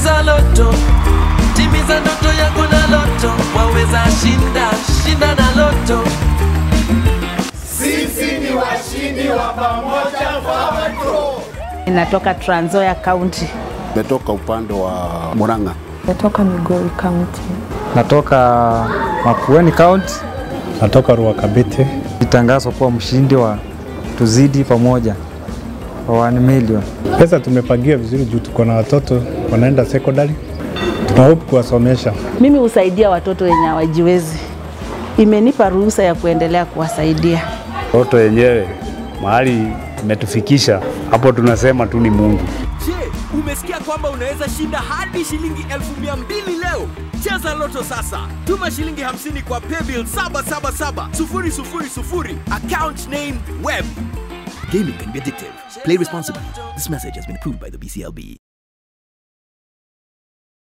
Cheza Loto, timiza ndoto yako na Loto, waweza shinda, shinda na Loto. Sisi ni washindi wa pamoja Pawato. Inatoka Trans Nzoia County. Metoka upande wa Murang'a. Natoka Migori County. Natoka Makueni County. Natoka Ruakabete. Nitangazwa kuwa mshindi wa Tuzidi Pamoja wa 1 million. Pesa tumepangia vizuri juu tuko na watoto wanaenda secondary, tuna hope kuwasomesha. Mimi husaidia watoto wenye hawajiwezi, imenipa ruhusa ya kuendelea kuwasaidia. Watoto wenyewe mahali imetufikisha hapo, tunasema tu ni Mungu. Je, umesikia kwamba unaweza shinda hadi shilingi elfu mia mbili leo? Cheza Loto sasa, tuma shilingi 50 kwa paybill 777 000 account name web. Gaming can be addictive. Play responsibly. This message has been approved by the BCLB.